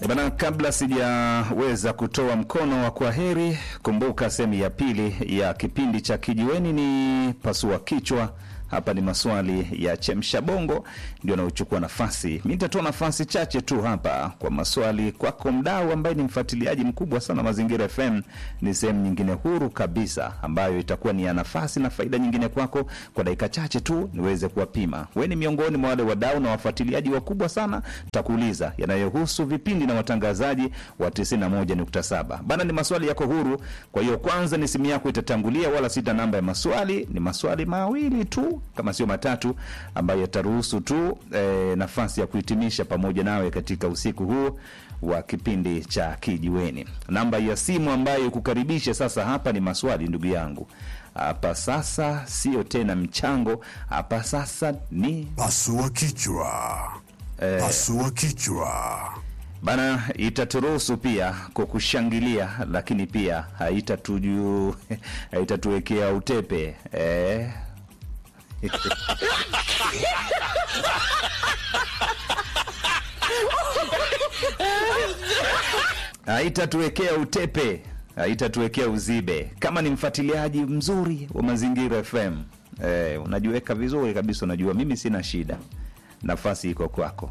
Bana, kabla sijaweza kutoa mkono wa kwaheri, kumbuka sehemu ya pili ya kipindi cha Kijiweni ni pasua kichwa. Hapa ni maswali ya chemsha bongo ndio anaochukua nafasi. Mi nitatoa nafasi chache tu hapa kwa maswali kwako, mdau ambaye ni mfuatiliaji mkubwa sana Mazingira FM. Ni sehemu nyingine huru kabisa ambayo itakuwa ni ya nafasi na faida nyingine kwako, kwa dakika chache tu niweze kuwapima. We ni miongoni mwa wale wadau na wafuatiliaji wakubwa sana, takuuliza yanayohusu vipindi na watangazaji wa 91.7 bana. Ni maswali yako huru, kwa hiyo kwanza ni simu yako itatangulia, wala sita namba ya maswali. Ni maswali mawili tu kama sio matatu, ambayo yataruhusu tu e, nafasi ya kuhitimisha pamoja nawe katika usiku huu wa kipindi cha Kijiweni. Namba ya simu ambayo kukaribisha sasa hapa ni maswali, ndugu yangu. Hapa sasa sio tena mchango, hapa sasa ni Pasua kichwa. Pasua kichwa. bana, itaturuhusu pia kukushangilia, lakini pia haitatuju haitatuwekea utepe eh. haitatuwekea utepe, haitatuwekea uzibe. Kama ni mfuatiliaji mzuri wa Mazingira FM eh, unajiweka vizuri kabisa, unajua mimi sina shida, nafasi iko kwako.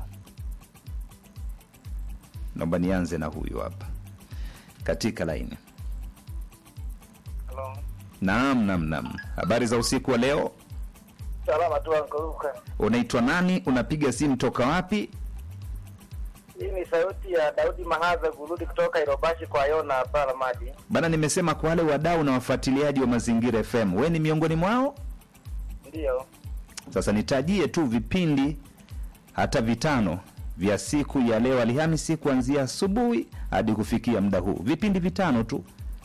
Naomba nianze na huyu hapa katika laini. Halo. Naam, naam, naam. Habari za usiku wa leo, Salama tu ankoruka. unaitwa nani? Unapiga simu toka wapi? Hii ni sauti ya Daudi Mahaza kurudi kutoka Irobashi kwa Yona hapa Ramadi. Bana, nimesema kwa wale wadau na wafuatiliaji wa Mazingira FM, we ni miongoni mwao. Ndiyo. Sasa nitajie tu vipindi hata vitano vya siku ya leo Alhamisi, kuanzia asubuhi hadi kufikia muda huu, vipindi vitano tu.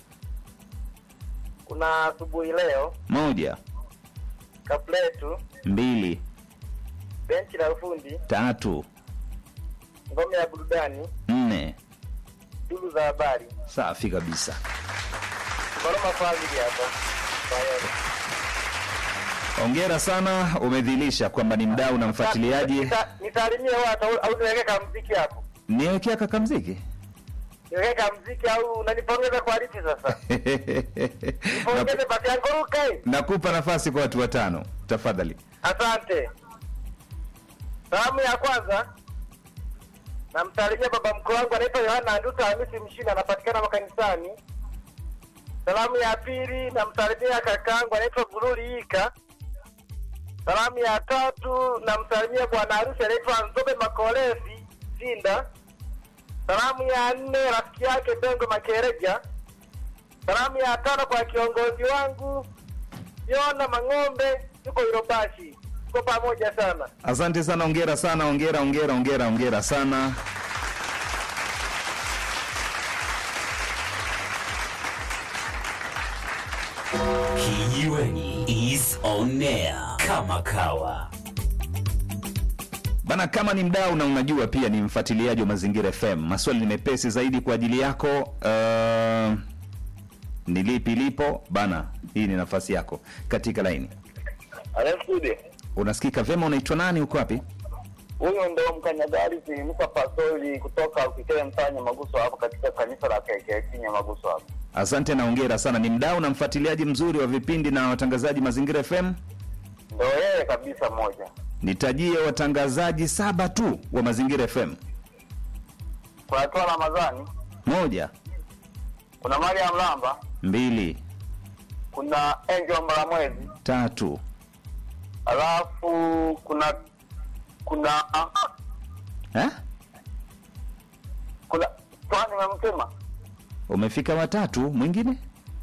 Kuna asubuhi leo, Moja, kapletu, mbili, benchi la ufundi, tatu, ngome ya burudani, nne. duru za habari. Safi kabisa. Koroma family hapa. Kwa Yona. Hongera sana, umedhilisha kwamba ni mdau na mfuatiliaji. Nita- Nisalimie watu au- au niweke kama mziki hapo. Niwekea kaka mziki Niweke kama mziki au unanipongeza kwa lipi sasa? Nipongeze basi ankoruka. Nakupa nafasi kwa watu watano, tafadhali. Asante. Salamu ya kwanza namsalimia baba mkuu wangu anaitwa Yohana Anduta Hamisi Mshini, anapatikana makanisani. Salamu ya pili namsalimia kakaangu anaitwa Guruli Ika. Salamu ya tatu namsalimia bwana harusi anaitwa Nzobe Makolesi Sinda. Salamu ya nne rafiki yake Bengo Makereja. Salamu ya tano kwa kiongozi wangu Yona Mang'ombe, yuko Irobashi. Tuko pamoja sana. Asante sana, ongera sana, ongera, ongera, ongera, ongera sana. Kijiweni is on air kama kawa. Bana, kama ni mdau na unajua pia ni mfuatiliaji wa Mazingira FM, maswali ni mepesi zaidi kwa ajili yako. Uh, ni lipi lipo bana? Hii ni nafasi yako katika laini. Alexudi, Unasikika vyema? Unaitwa nani? Uko wapi? huyu ndo mkanyagari Musa Pasoli kutoka Ukikele Mtanya Maguso hapo katika kanisa la KKK Nyamaguso hapo. Asante na ongera sana. Ni mdau na mfuatiliaji mzuri wa vipindi na watangazaji Mazingira FM. Ndo yeye kabisa moja. Nitajie watangazaji saba tu wa Mazingira FM. Kuna Toa Ramadhani, Moja, kuna Mariam Lamba, mbili, kuna Angel Mbalamwezi, tatu, alafu kuna kuna eh? kuna Twani memtema, Umefika watatu, mwingine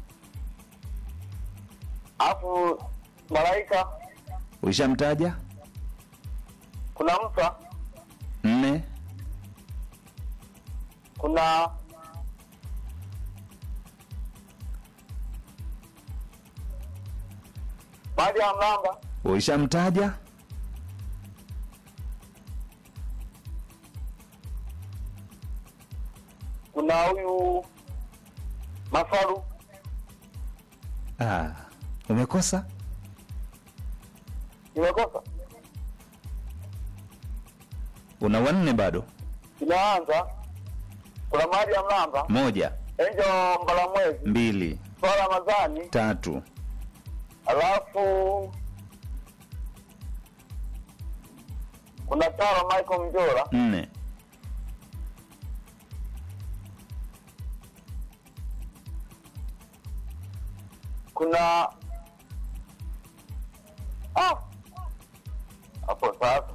alafu Malaika, ushamtaja. kuna Musa, Nne, kuna Mariam Lamba, ushamtaja. kuna huyu Mafaru, Ah, umekosa nimekosa una wanne bado. inaanza kuna mahali ya mlamba moja enjo mbalamwezi mbili soa ramadhani tatu alafu kuna taro michael mjora nne kuna ah hapo sasa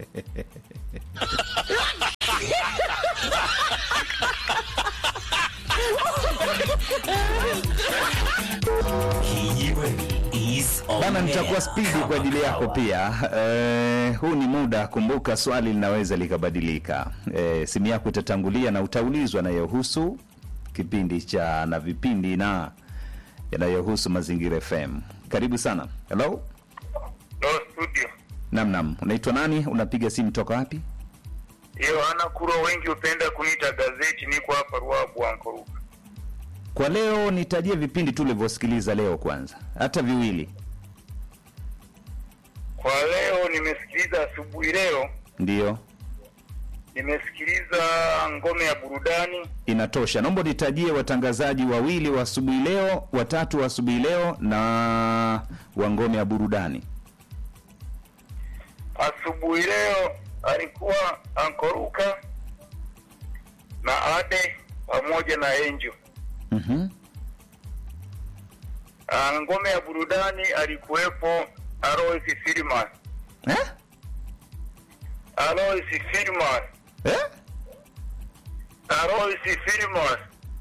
Kijiweni is on bana air. nitakuwa spidi Kama kwa ajili yako kawa. pia eh, huu ni muda kumbuka swali linaweza likabadilika eh, simu yako itatangulia na utaulizwa yanayohusu kipindi cha na vipindi na yanayohusu mazingira fm karibu sana hello no studio namnam unaitwa nani unapiga simu toka wapi yohana kuro wengi hupenda kuniita gazeti niko hapa ruabu ankoruka kwa leo nitajie vipindi tu ulivyosikiliza leo kwanza hata viwili kwa leo nimesikiliza asubuhi leo ndiyo nimesikiliza ngome ya burudani inatosha naomba nitajie watangazaji wawili wa asubuhi leo watatu wa asubuhi leo na wa ngome ya burudani asubuhi leo alikuwa ankoruka na ade pamoja na enjo mm-hmm. Ah, ngome ya burudani alikuwepo alois filmas eh? alois filmas Eh? alois filmas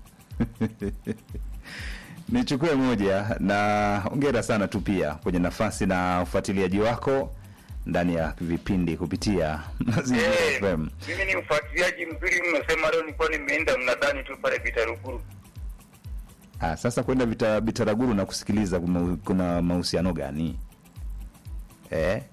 nichukue moja na ongera sana tu pia kwenye nafasi na ufuatiliaji wako ndani ya vipindi kupitia mazingira Eh, fm mimi ni mfuatiliaji mzuri mnasema leo nilikuwa nimeenda mnadani tu pale vitaruguru ah, sasa kwenda vita, vitaraguru na kusikiliza kuna, kuna mahusiano gani eh?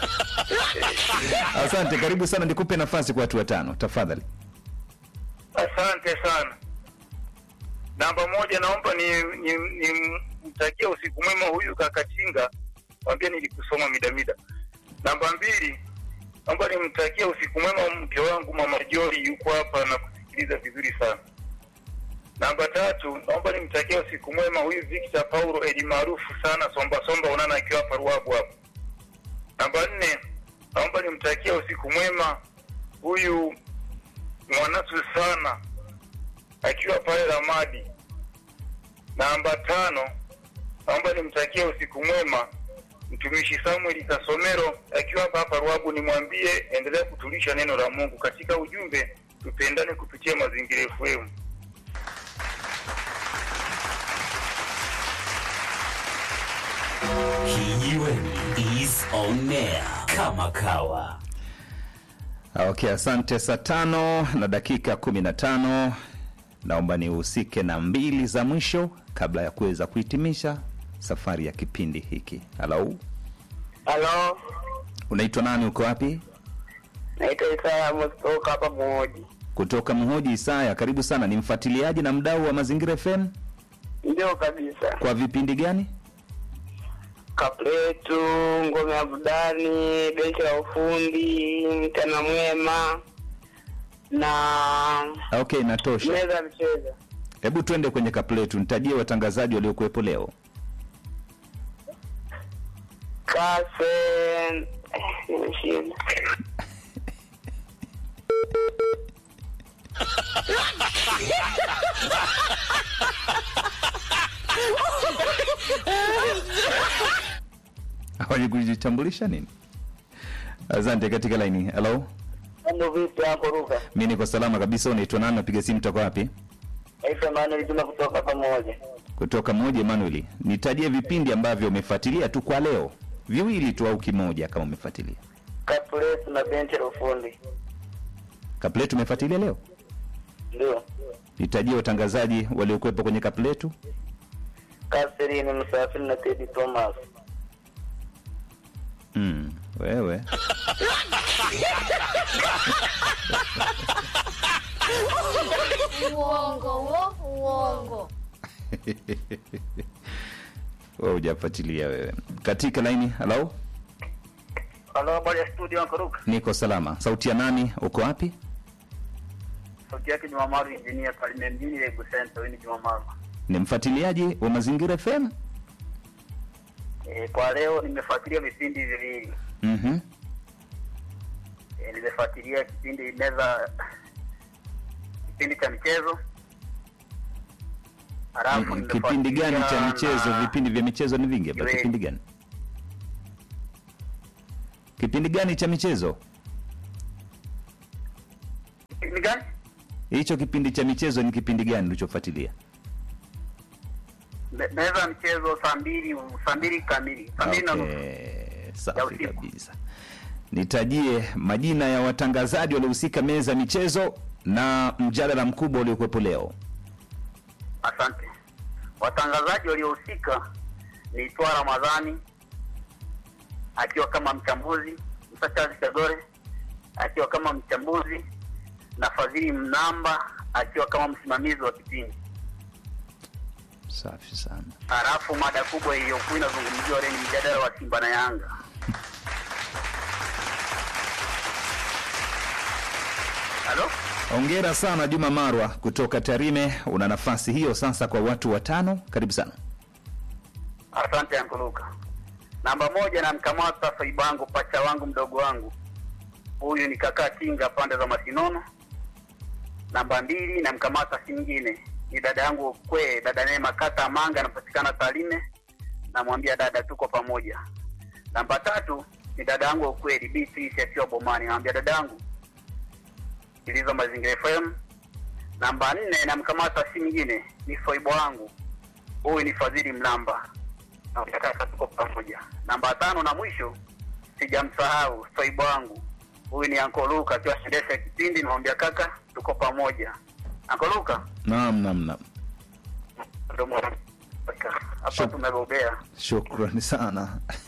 asante karibu sana nikupe nafasi kwa watu watano tafadhali asante sana namba moja naomba ni, ni, ni mtakia usiku mwema huyu kakatinga mwambie nilikusoma midamida namba mbili naomba nimtakia usiku mwema mke wangu mama jori yuko hapa na kusikiliza vizuri sana namba tatu naomba nimtakia usiku mwema huyu victor paulo eli maarufu sana somba somba unana akiwa hapa ruabu hapa namba nne naomba nimtakia usiku mwema huyu mwanasu sana akiwa pale Ramadi. Namba tano, naomba nimtakie usiku mwema mtumishi Samuel Kasomero akiwa hapa hapa Ruabu, nimwambie endelea kutulisha neno la Mungu katika ujumbe, tupendane kupitia Mazingira FM. Kijiweni is on air. Kama kawa. okay asante saa tano na dakika kumi na tano naomba nihusike na mbili za mwisho kabla ya kuweza kuhitimisha safari ya kipindi hiki halo Halo, unaitwa nani uko wapi naitwa Isaya Mustoka hapa Muhoji. kutoka mhoji isaya karibu sana ni mfuatiliaji na mdau wa mazingira fm Ndio kabisa, kwa vipindi gani Kapletu, ngome ya burudani, benchi la ufundi, mchana mwema na okay inatosha meza ya mchezo. hebu twende kwenye kapletu nitajie watangazaji waliokuwepo leo Kase eh, nimeshinda. hawajikujitambulisha nini asante katika laini halo Mambo vipi hapo Ruka? mi niko salama kabisa unaitwa nani napiga simu toka wapi Naitwa Manuel Juma kutoka pamoja. kutoka moja emanueli nitajie vipindi ambavyo umefuatilia tu kwa leo viwili tu au kimoja kama umefuatilia Kapletu na benchi la ufundi. kapletu umefuatilia leo Ndio. nitajie watangazaji waliokuwepo kwenye kapletu Kaserini Msafiri na Teddy Thomas. mm, wewe uongo wo uongo wewe hujafuatilia wewe katika laini halo Halo, habari ya studio Anko Ruka? niko salama sauti ya nani uko wapi sauti yake Juma Maru engineer Palime mjini Legu Center. Huyu ni Juma Maru. Ni mfuatiliaji wa Mazingira FM? E, kwa leo nimefuatilia vipindi viwili. Mhm. E, nimefuatilia kipindi meza kipindi cha michezo. Halafu Mm, Kipindi gani cha nimefuatilia michezo? na- Vipindi vya michezo ni vingi hapa. Iwe- Kipindi gani? Kipindi gani cha michezo? Kipindi gani? Hicho kipindi cha michezo ni kipindi gani ulichofuatilia? Me- Meza ya michezo saa mbili saa mbili kamili saa mbili na nusu. Okay, Ya safi usiku. kabisa. Nitajie majina ya watangazaji waliohusika meza ya michezo na mjadala mkubwa uliokuwepo leo. Asante. Watangazaji waliohusika ni Twa Ramadhani akiwa kama mchambuzi, Musa Charles Kagore akiwa kama mchambuzi na Fadhili Mnamba akiwa kama msimamizi wa kipindi. Safi sana. Halafu mada kubwa iliyokuwa inazungumziwa leo ni mjadala wa Simba na Yanga. Halo? Hongera sana Juma Marwa kutoka Tarime. Una nafasi hiyo sasa kwa watu watano. Karibu sana. Asante Ankuluka. Namba moja namkamata Faibango, pacha wangu mdogo wangu, huyu ni kakaa Kinga pande za Masinono. Namba mbili namkamata si mwingine ni dada yangu kwe, dada Neema kata Manga, anapatikana Tarime. Namwambia dada, tuko pamoja. Namba tatu ni dada yangu ukweli Beatrice akiwa Bomani, namwambia dada yangu sikiliza Mazingira FM. Namba nne namkamata si mwingine ni foibo wangu huyu ni Fadhili Mlamba, Namwambia kaka, tuko pamoja. Namba tano na mwisho sijamsahau swaibu wangu huyu ni Anko Luka akiwa endesha kipindi, namwambia kaka, tuko pamoja. Anko Luka Naam, naam, naam. ndo mwana- hapa Sure. tumebobea. Shukrani sana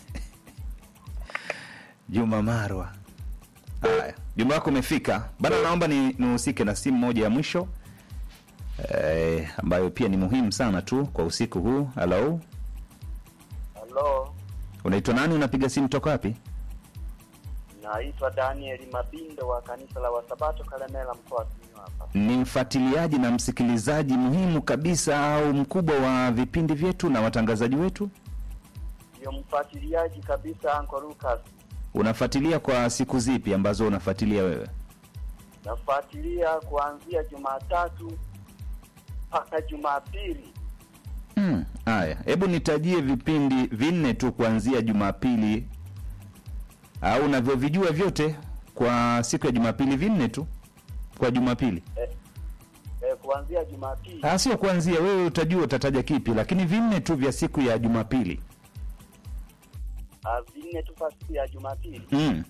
Juma Marwa. Haya, juma wako umefika bana. Naomba ni nihusike na simu moja ya mwisho eh, ambayo pia ni muhimu sana tu kwa usiku huu. Halo, Halo, unaitwa nani? Unapiga simu toka wapi? naitwa Daniel Mabindo wa kanisa la Wasabato Kalemela, mkoa wa Simiyu hapa. Ni mfuatiliaji na msikilizaji muhimu kabisa au mkubwa wa vipindi vyetu na watangazaji wetu. Ndio mfuatiliaji kabisa, Uncle Lucas. Unafuatilia kwa siku zipi ambazo unafuatilia wewe? Nafuatilia kuanzia Jumatatu mpaka Jumapili. Hmm, Haya, hebu nitajie vipindi vinne tu kuanzia Jumapili au unavyovijua vyote kwa siku ya Jumapili, vinne tu kwa Jumapili. Eh, eh, kuanzia Jumapili Ah, sio kuanzia, wewe utajua utataja kipi, lakini vinne tu vya siku ya Jumapili. ah, vinne tu kwa siku ya Jumapili, Mm.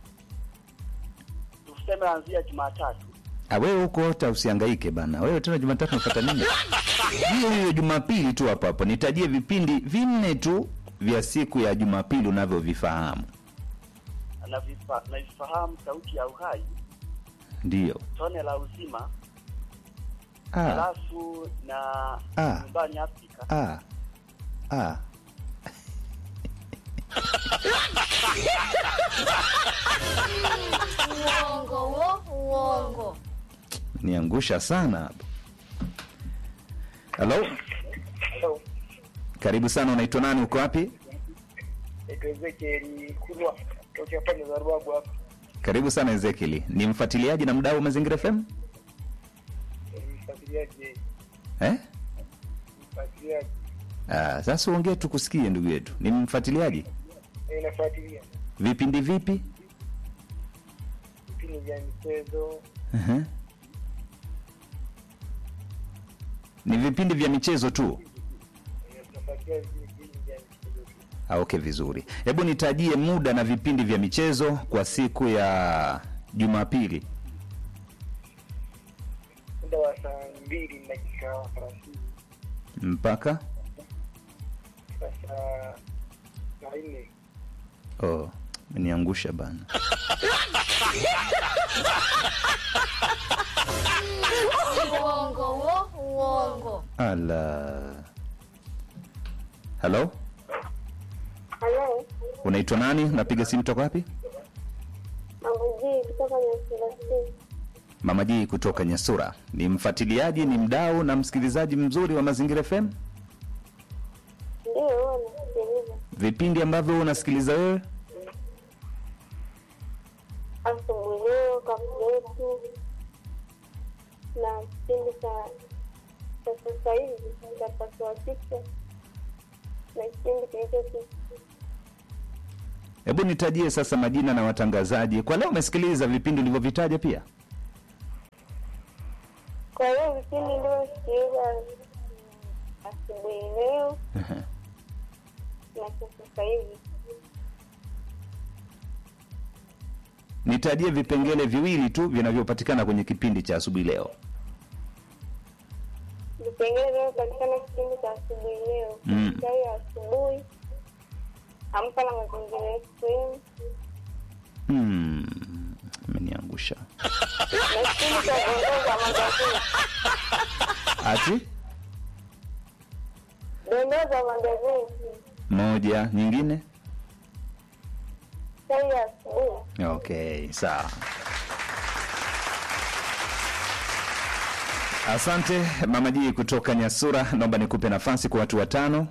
tuseme anzia Jumatatu. Ah, wewe huko hata usihangaike bana. Wewe tena Jumatatu unafuata nini? Hiyo hiyo Jumapili tu hapo hapo. Nitajie vipindi vinne tu vya siku ya Jumapili unavyovifahamu. Navifa- Navifahamu sauti ya uhai, Ndiyo. tone la uzima, Ah, halafu na Ah. nyumbani Afrika. ah, ah. Uongo wo, uongo. Niangusha sana hapo. Halo, Hello. karibu sana. Unaitwa nani? Uko wapi? Naitwa Ezekiel Kulwa tokea pande za Ruabu hapa. Karibu sana Ezekiel. Ni mfuatiliaji na mdau wa Mazingira FM Mfuatiliaji, eh? mfuatiliaji, Ah, sasa uongee tukusikie ndugu yetu. Ni mfuatiliaji Eh, nafuatilia vipindi vipi? vipindi vya michezo, uh Ni vipindi vya michezo tu. eh, tunafuatilia vipindi vya michezo tu. Ah, okay, vizuri. Hebu nitajie muda na vipindi vya michezo kwa siku ya Jumapili. muda wa saa mbili na dakika thelathini Mpaka mpaka saa saa nne oh, niangusha bana. Uongo wo, uongo. Ala. Halo, Halo, unaitwa nani? Unapiga simu toka wapi? Mangujii kutoka Nyasilasi. Mama Jii kutoka Nyasura ni mfuatiliaji, ni mdau na msikilizaji mzuri wa Mazingira FM. Ndio, huwa nasikiliza Vipindi ambavyo unasikiliza wewe asubuhi leo, kapuletu na kipindi cha cha sasa hivi cha pasua kichwa na kipindi kilichopita. Hebu nitajie sasa majina na watangazaji kwa leo. Umesikiliza vipindi ulivyovitaja pia? Kwa hiyo vipindi ndivyosikiliza asubuhi leo na cha sasa hivi. Nitajie vipengele viwili tu vinavyopatikana kwenye kipindi cha asubuhi leo. Vipengele vinavyopatikana kipindi cha asubuhi leo, Mm. chai ya asubuhi, amka na mazingira FM Hmm, ameniangusha na kipindi cha dondoo za magazeti. ati Dondoo za magazeti, moja nyingine. chai ya asubuhi. Okay, sawa. Asante Mama Jii kutoka Nyasura, naomba nikupe nafasi kwa watu watano.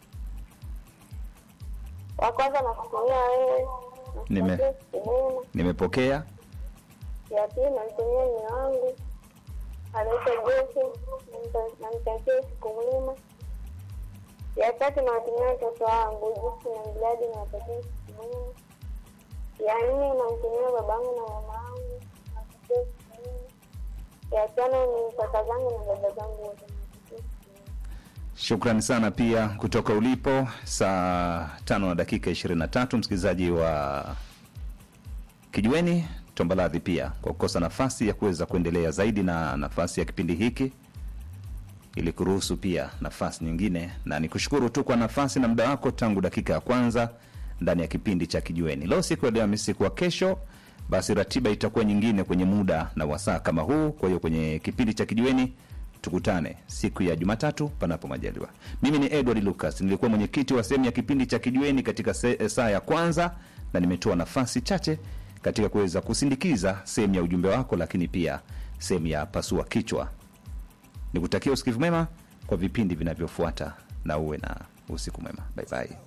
Wa kwanza nakutumia wewe, Nime- nakutakia siku njema. Nimepokea. Ya pili namtumia mme wangu anaitwa Jesse, namta- namtakia siku mwema. Ya tatu nawatumia watoto wangu Jisi na Mbiladi, nawatakia siku mwema. Ya nne namtumia babangu na mama wangu, nawatakia siku mwema. Ya tano ni kaka zangu na dada zangu wote, nawatakia siku mwema. Shukrani sana pia kutoka ulipo, saa tano na dakika 23, msikilizaji wa Kijiweni. Tomba radhi pia kwa kukosa nafasi ya kuweza kuendelea zaidi na nafasi ya kipindi hiki, ili kuruhusu pia nafasi nyingine, na nikushukuru tu kwa nafasi na muda wako tangu dakika ya kwanza ndani ya kipindi cha Kijiweni. Leo siku ya leo Alhamisi, kwa kesho basi ratiba itakuwa nyingine kwenye muda na wasaa kama huu. Kwa hiyo kwenye kipindi cha Kijiweni tukutane siku ya Jumatatu panapo majaliwa. Mimi ni Edward Lucas, nilikuwa mwenyekiti wa sehemu ya kipindi cha Kijiweni katika se, saa ya kwanza, na nimetoa nafasi chache katika kuweza kusindikiza sehemu ya ujumbe wako, lakini pia sehemu ya pasua kichwa. Nikutakia usikivu mwema kwa vipindi vinavyofuata, na uwe na usiku mwema. Bye bye.